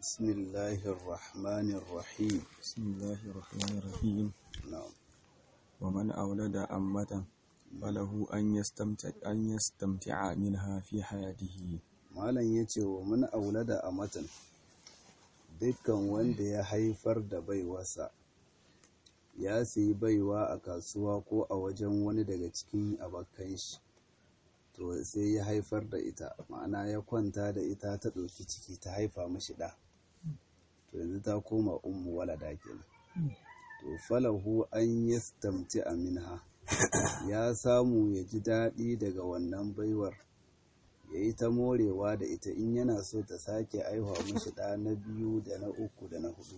بسم الله الرحمن الرحيم بسم الله الرحمن الرحيم نعم ومن أولد أمة فله أن يستمتع, أن يستمتع منها في حياته malam ya ce wa mun aulada a matan dukkan wanda ya haifar da baiwarsa ya sayi baiwa a kasuwa ko a wajen wani daga cikin abokan shi to sai ya haifar da ita ma'ana ya kwanta da ita ta ɗauki ciki ta haifa mashi ɗa to yanzu ta koma ummu walada kenan to falahu an yastamti minha ya samu ya ji daɗi daga wannan baiwar ya yi ta morewa da ita in yana so ta sake aihuwa mashi ɗa na biyu da na uku da na hudu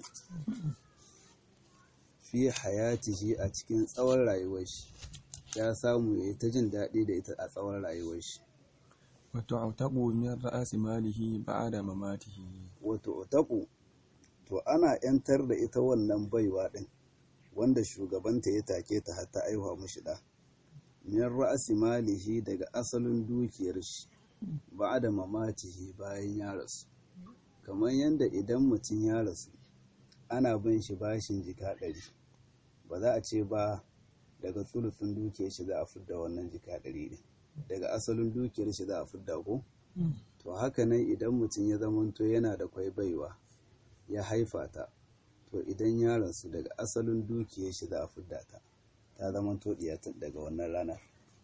fi hayatihi a cikin tsawon rayuwar shi ya samu ya yi ta jin daɗi da ita a tsawon rayuwar shi وتعتق من رأس ماله بعد مماته wato otaku to ana ‘yantar da ita wannan baiwa ɗin wanda shugabanta ya take ta hatta aihuwa mashi ɗa min ra'asi malihi daga asalin dukiyar shi ba da mamatihi bayan ya rasu kamar yadda idan mutum ya rasu ana bin shi bashin jika ɗari ba za a ce ba daga tsulufin dukiyar shi za a fidda wannan jika ɗari ɗin daga asalin dukiyar shi za a fidda ko to haka nan idan mutum ya zamanto yana da kwai baiwa ya haifa ta to idan ya rasu daga asalin dukiyar shi za a fidda ta ta zamanto ɗiyata daga wannan ranar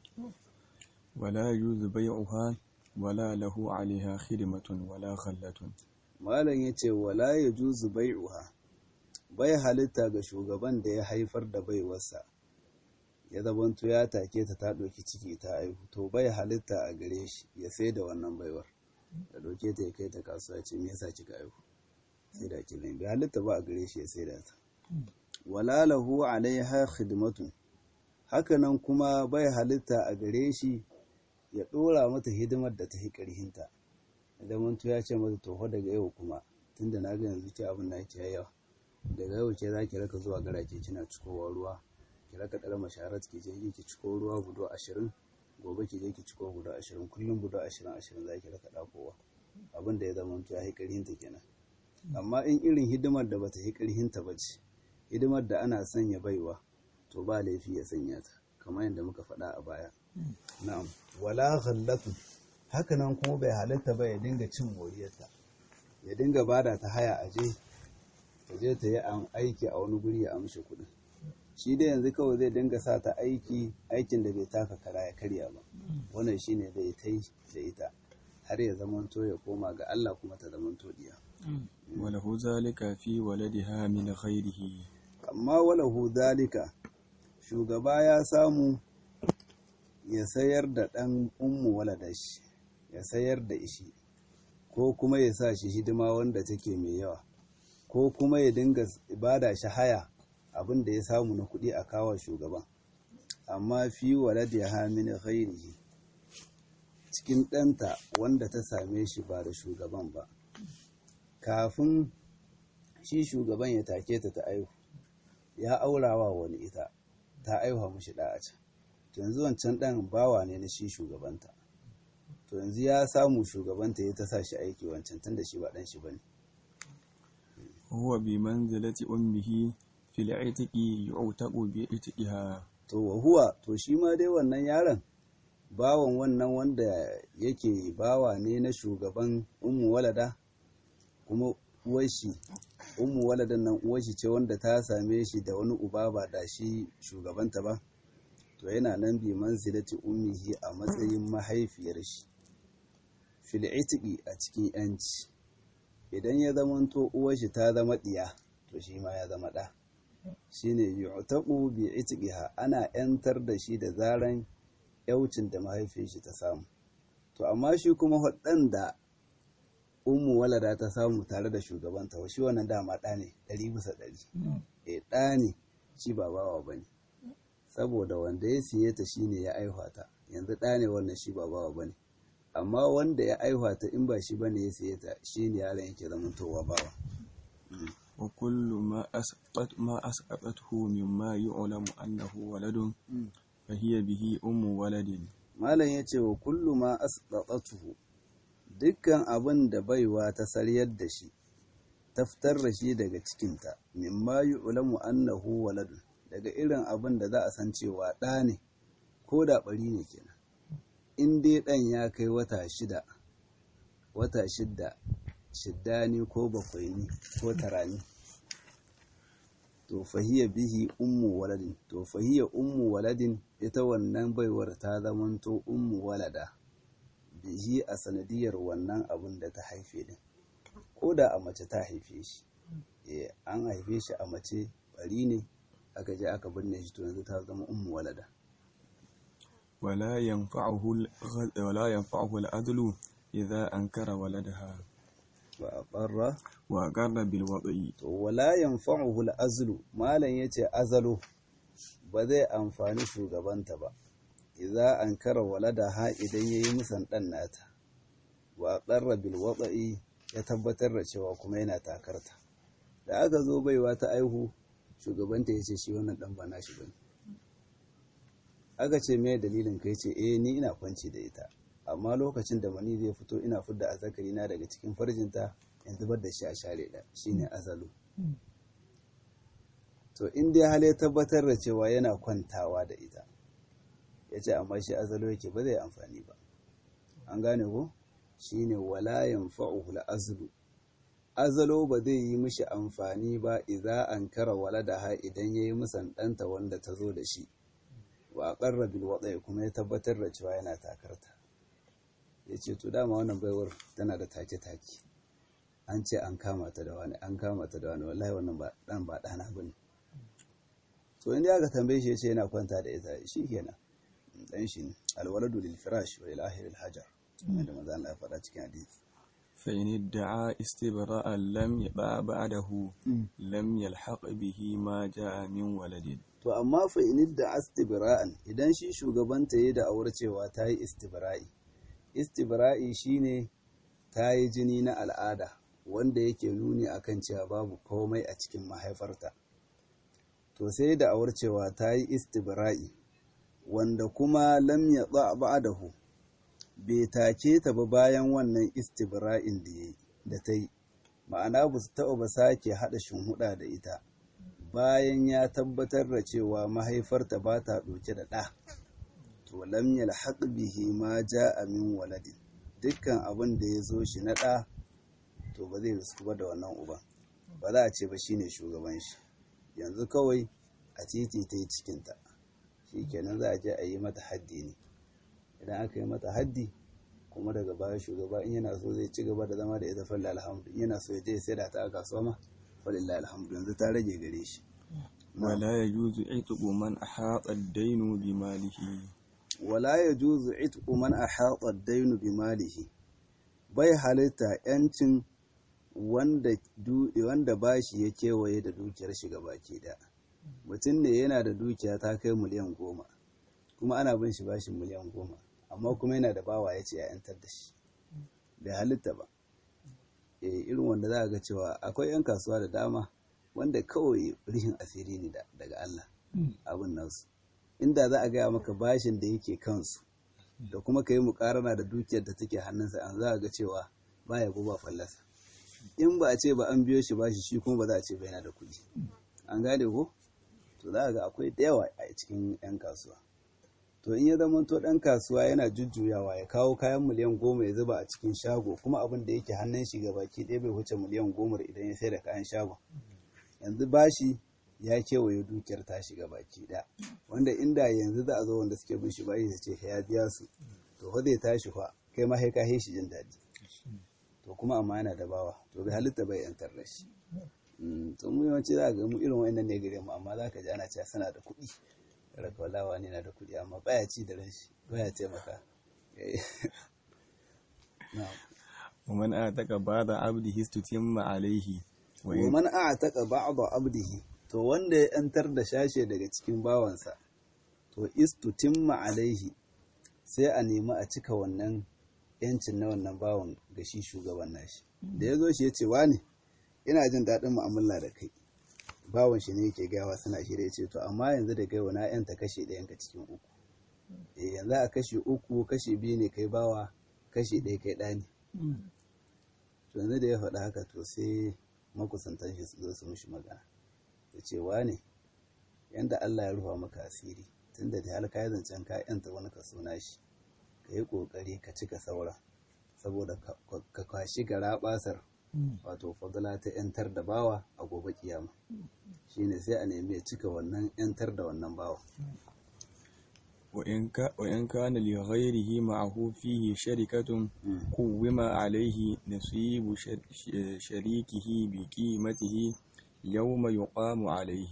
ولا يجوز بيعها ولا له عليها خدمة ولا خلة malam ya ce wala ya juzu bai'uha bai halitta ga shugaban da ya haifar da baiwarsa ya zabanto ya take ta ta ɗauki ciki ta aihu to bai halitta a gare shi ya sai da wannan baiwar da ɗauke ta ya kai ta kasuwa ce me yasa kika aihu sai da ki bai halitta ba a gare shi ya sai da ta wala lahu alaiha khidmatun hakanan kuma bai halitta a gare shi ya ɗora mata hidimar da ta yi ƙarhinta idan mantu ya ce mata toho daga yau kuma tunda na ga yanzu ke abin na yake yawa daga yau ke za ki raka zuwa garake kina cikowa ruwa ki raka ɗara masharat ki je ki ciko ruwa gudo ashirin gobe ki je ki ciko gudo ashirin kullum gudo ashirin ashirin za ki raka ɗakowa abin da ya zama ya yi ƙarhinta kenan amma in irin hidimar da bata yi ƙarhinta ba ce hidimar da ana sanya baiwa to ba laifi ya sanya ta kamar yadda muka faɗa a baya na'am wala ghallatu hakanan kuma bai halatta ba ya dinga cin moriyarta ya dinga bada ta haya a je ta je ta yi aiki a wani guri ya amshi kuɗin shi dai yanzu kawai zai dinga sa ta aiki aikin da bai taka kara ya karya ba wannan shine zai ta yi da ita har ya zamanto ya koma ga Allah kuma ta zamanto diya وله ذلك في ولدها من غيره amma walahu dalika shugaba ya samu ya sayar da ɗan ummu waladashi ya sayar da ishi ko kuma ya sa shi hidima wanda take mai yawa ko kuma ya dinga bada shi haya abin da ya samu na kuɗi a kawo shugaban amma fi walad ya hamin ghairihi cikin ɗanta wanda ta same shi ba da shugaban ba kafin shi shugaban ya take ta ta aihu ya aurawa wani ita ta aihuwa mashi da a can to yanzu wancan ɗan bawa ne na shi shugabanta to yanzu ya samu shugabanta ya ta sa shi aiki wancan tun da shi ba ɗan shi ba ne وهو بمنزلة أمه في العتق يعتق بعتقها to wa huwa to shi ma dai wannan yaron bawan wannan wanda yake bawa ne na shugaban ummu walada kuma uwashi ummu waladan nan uwashi ce wanda ta same shi da wani uba ba da shi shugabanta ba to yana nan bi manzilati ummihi a matsayin mahaifiyar shi fil itiqi a cikin yanci idan ya zamanto uwashi ta zama diya to shi ma ya zama da shine yu'taqu bi itiqiha ana yantar da shi da zaran yaucin da mahaifiyar shi ta samu to amma shi kuma hudan da ummu walada ta samu tare da shugabanta wa shi wannan dama ɗa ne ɗari bisa ɗari e ɗa ne shi ba bawa ba ne saboda wanda ya siye ta shine ya aihuwa ta yanzu ɗa ne wannan shi ba bawa ba ne amma wanda ya aihuwa ta in ba shi ba ne ya siye ta shi ne yaron yake zamantowa bawa وكل ما أسقط ما أسقطته مما يعلم أنه ولد فهي به أم ولد malam ya ce wa kullu ma asqatatuhu dukkan abin da baiwa ta saryar da shi ta fitar da shi daga cikinta mimma yu'lamu annahu waladun daga irin abin da za a san cewa ɗa ne ko da ɓari ne kenan in dai ɗan ya kai wata shida wata shidda shidda ne ko bakwai ne ko tara ne to fahiya bihi ummu waladin to fahiya ummu waladin ita wannan baiwar ta zamanto ummu walada bihi a sanadiyar wannan abin da ta haife din ko da a mace ta haife shi eh an haife shi a mace bari ne aka je aka binne shi to yanzu ta zama ummu walada ولا ينفعه الغ- ولا ينفعه العدل إذا أنكر ولدها wa aqarra وأقر بالوضع to wala yanfa'uhu al-azlu malan yace azalo ba zai amfani shugabanta ba idza ankara waladaha idan yayi musan dan nata wa qarra bil wada'i ya tabbatar da cewa kuma yana takarta da aka zo baiwa ta aihu shugabanta yace shi wannan dan ba nashi bane aka ce me dalilin kai ce eh ni ina kwanci da ita amma lokacin da mani zai fito ina fidda azzakari na daga cikin farjinta in zubar da shi a share da shine azalu to in dai hal ya tabbatar da cewa yana kwantawa da ita ya ce amma shi azalo yake ba zai amfani ba an gane ko shine wala yanfa'uhu al-azlu azalo ba zai yi mishi amfani ba idza ankara waladaha idan yayi musan danta wanda ta zo da shi wa aqarra bil wada'i kuma ya tabbatar da cewa yana takarta yace to dama wannan baiwar tana da take take an ce an kama ta da wani an kama ta da wani wallahi wannan ba dan ba dana bane to inda aka tambaye shi yace yana kwanta da ita shikenan dan shi ne alwaladu lil firash wa lil ahli al hajar wanda manzo Allah ya faɗa cikin hadisi فإن ادعى استبراء لم يبع بعده لم يلحق به ما جاء من ولد to amma fa in da istibra'an idan shi shugabanta yayi da aure cewa ta yi istibra'i istibra'i shine ta yi jini na al'ada wanda yake nuni akan cewa babu komai a cikin mahaifarta to sai da aure cewa ta yi istibra'i wanda kuma lam ya ba'dahu bai take ta ba bayan wannan istibra'in da yayi da ta yi ma'ana ba su taɓa ba sake haɗa shinhuɗa da ita bayan ya tabbatar da cewa mahaifarta ba ta ɗauke da ɗa to lam yalhaq bihi ma ja'a min waladin dukkan abin da ya zo shi na ɗa to ba zai risku ba da wannan uba ba za a ce ba shine shugaban shi yanzu kawai a titi ta yi cikinta shi kenan za a je a yi mata haddi ne idan aka yi mata haddi kuma daga baya shugaba in yana so zai ci gaba da zama da ita falla alhamdu in yana so ya je ya saida ta a kasuwa ma falillahi alhamdu yanzu ta rage gare shi ولا يجوز عتق من أحاط الدين بماله wala yajuzu itqu man ahata ad-dayn bi malihi bai halitta yancin wanda du wanda bashi ya kewaye da dukiyar shi baki da mutum ne yana da dukiya ta kai miliyan goma kuma ana bin shi bashin miliyan goma amma kuma yana da bawa ya ce ya yantar da shi bai halitta ba eh irin wanda za a ga cewa akwai 'yan kasuwa da dama wanda kawai rihin asiri ne daga Allah abin nasu inda za a gaya maka bashin da yake kansu da kuma ka yi mukarana da dukiyar da take hannunsa an za a ga cewa baya ba fallasa in ba a ce ba an biyo shi bashi shi kuma ba za a ce ba yana da kuɗi an gane ko to za a ga akwai da yawa a cikin 'yan kasuwa to in ya zama to ɗan kasuwa yana jujjuyawa ya kawo kayan miliyan goma ya zuba a cikin shago kuma abin da yake hannun shi ga baki ɗaya bai wuce miliyan goma idan ya sai da kayan shagon yanzu bashi ya kewaye dukiyar ta shiga baki ɗaya wanda inda yanzu za a zo wanda suke bin shi bashi su ce ya biya su to fa zai tashi fa kai ma sai ka shi jin daɗi to kuma amma yana da bawa to bai halitta bai yantar da shi to mu yawanci za ga mu irin wa'annan ne gare mu amma za ka ji ana cewa suna da kuɗi raka walawa ne na da kuɗi amma baya ci da ran shi baya taimaka ومن أعتق بعض عبده استتم عليه wa man a'taqa ba'd abdihi to wanda ya yantar da shashe daga cikin bawansa to istutimma alaihi sai a nemi a cika wannan yancin na wannan bawan ga shi shugaban nashi da ya zo shi ya ce wani ina jin daɗin mu'amala da kai bawan shi ne yake gawa suna shi da ya ce to amma yanzu da gaiwa na yanta kashe ɗayan ka cikin uku eh yanzu a kashe uku kashe biyu ne kai bawa kashe ɗaya kai ɗani to yanzu da ya faɗa haka to sai makusantan shi su zo su mishi magana ya ce wane yanda Allah ya rufa maka asiri tunda da halka ya zancen ka yanta wani kaso nashi ka yi kokari ka cika saura saboda ka kwashi gara basar wato fadala ta yantar da bawa a gobe kiyama shine sai a nemi ya cika wannan yantar da wannan bawa وإن كان لغيره معه فيه شركة قوم عليه نصيب شريكه بقيمته يوم يقام عليه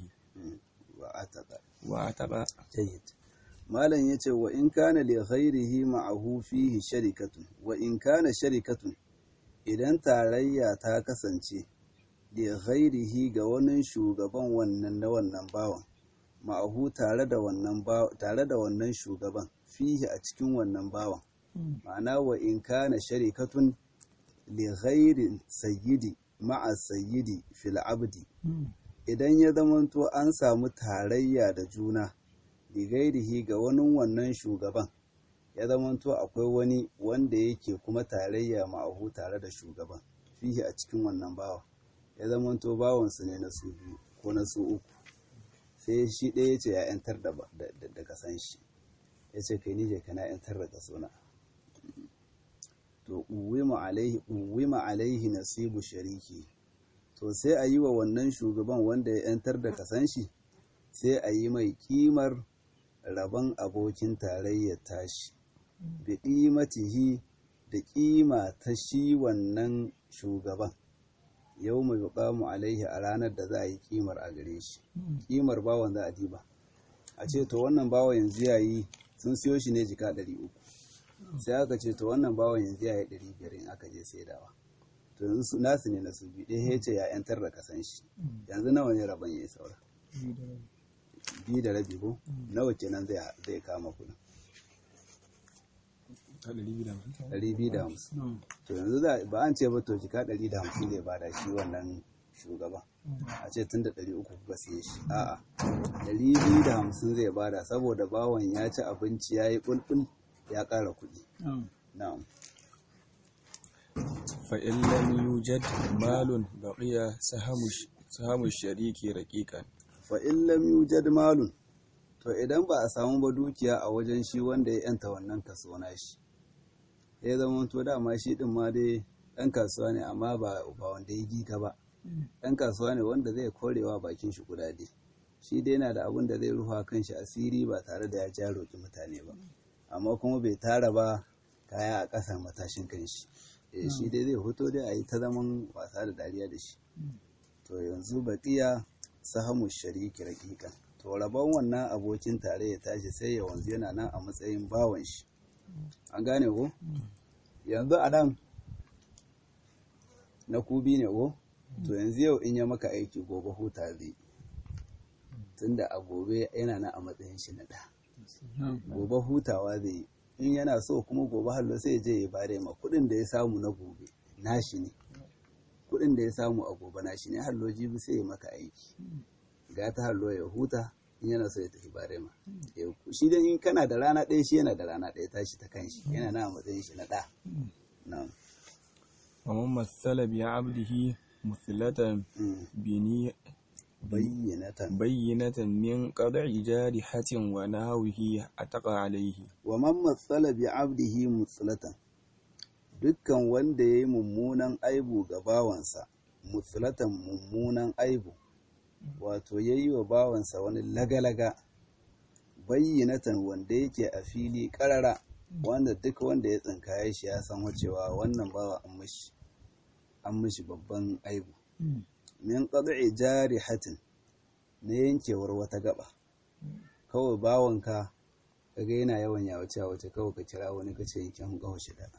وأتبع جيد malam yace wa in kana li ghairihi ma'ahu fihi sharikatun wa in kana sharikatun idan tarayya ta kasance li ghairihi ga wani shugaban wannan na wannan bawan ma'ahu tare da wannan tare da wannan shugaban fihi a cikin wannan bawan ma'ana wa in kana sharikatun li ghairi sayyidi ma'a sayyidi fil abdi idan ya zamanto an samu tarayya da juna ligairihi ga wani wannan shugaban ya zamanto akwai wani wanda yake kuma tarayya ma'ahu tare da shugaban fihi a cikin wannan bawa ya zamanto bawansu ne na su biyu ko na su uku sai shi ɗaya ce ya yantar da kasan shi ya ce kai nije kana yantar da kasona to uwima alaihi nasibu shariki to sai a yi wa wannan shugaban wanda ya yantar da kasan shi sai a yi mai kimar rabon abokin tarayyar tashi da ƙimatihi da ƙima ta shi wannan shugaban yau mai buƙamu alaihi a ranar da za a yi ƙimar a gare shi ƙimar bawan za a diba a ce to wannan bawan yanzu ya yi sun siyo shi ne jika ɗari uku sai aka ce to wannan bawan yanzu ya yi ɗari biyar in aka je saidawa to yanzu nasu ne na su biyu ɗaya ya ce ya 'yantar da kasan shi yanzu nawa ne rabon ya yi saura biyu da rabi ko nawa kenan zai kama kudin ɗari biyu da hamsin to yanzu ba an ce ba to jika ɗari da hamsin zai bada shi wannan shugaban a ce tun da ɗari uku kuka siye shi a'a ɗari biyu da hamsin zai bada saboda bawan ya ci abinci ya yi ɓulɓul ya ƙara kuɗi na'am فإن لم يوجد مال بقي سهم سهم الشريك رقيقا fa in lam yujad malun to idan ba a samu ba dukiya a wajen shi wanda ya yanta wannan kaso na shi ya zama to dama shi din ma dai ɗan kasuwa ne amma ba ba wanda ya gika ba ɗan kasuwa ne wanda zai korewa bakin shi kudade shi dai yana da abin da zai rufa kan shi asiri ba tare da ya ja roƙi mutane ba amma kuma bai tara ba kaya a ƙasa matashin kan shi shi dai zai hoto dai a yi ta zaman wasa da dariya da shi to yanzu baƙiya sahamu shariki raƙiƙan to rabon wannan abokin tare ya tashi sai ya wanzu yana nan a matsayin bawan shi an gane ko yanzu a nan na kubi ne ko to yanzu yau in ya maka aiki gobe huta zai tunda a gobe yana nan a matsayin shi na ɗa gobe hutawa zai yi in yana so kuma gobe hallo sai ya je ya bare ma kuɗin da ya samu na gobe nashi ne kuɗin da ya samu a gobe nashi ne hallo jibi sai ya maka aiki ga ta hallo ya huta in yana so ya tafi bare ma shi dai in kana da rana ɗaya shi yana da rana ɗaya tashi ta kanshi yana na matsayin shi na ɗa na'am ومن مثل بعبده مثلة بني bayyinatan بينة من قطع جارحة ونحوه أتقى عليه wa man matsala bi abdihi mutsulatan dukkan wanda ya yi mummunan aibu ga bawansa mutsulatan mummunan aibu wato ya yi wa bawansa wani lagalaga bayyinatan wanda yake a fili karara wanda duk wanda ya tsinkaye shi ya san wacewa wannan bawa an mishi an mishi babban aibu min qad'i jarihatin na yankewar wata gaba kawai bawanka kaga yana yawan yawace wace kawai ka kira wani ka ce yankin gawa shida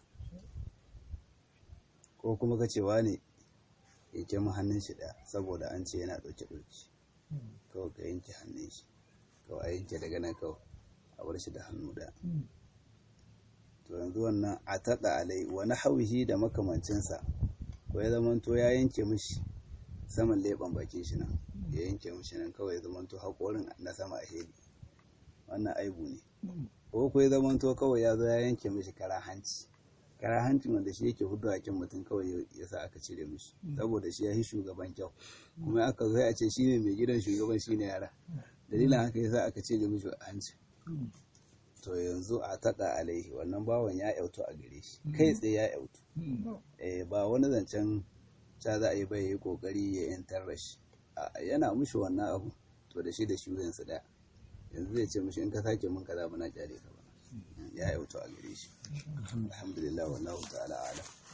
ko kuma ka ce wani yanke mu hannun shi ɗaya saboda an ce yana ɗauke ɗauki kawai ka yanke hannun shi kawai a yanke daga nan kawai a bar shi da hannu ɗaya to yanzu wannan a taɗa alai wani hauhi da makamancinsa ko ya zamanto ya yanke mishi saman leɓen bakin shi nan ya yanke mishi nan kawai ya zamanto haƙorin na sama a heli wannan aibu ne ko ko ya zamanto kawai ya zo ya yanke mishi kara hanci karahancin wanda shi yake hudu hakin mutum kawai ya sa aka cire mishi saboda shi ya yi shugaban kyau kuma aka zai a ce shi ne mai gidan shugaban shi ne yara dalilin haka ya sa aka cire mishi hanci to yanzu a taɗa alaihi wannan bawan ya yautu a gare shi kai tsaye ya yautu eh ba wani zancen ca za a yi bai yi kokari ya yantar da shi yana mushi wannan abu to da shi da shi yansu daya yanzu zai ce mushi in ka sake mun kaza muna kyale ka ba ya yautu a gare shi alhamdulillah wallahu ta'ala alam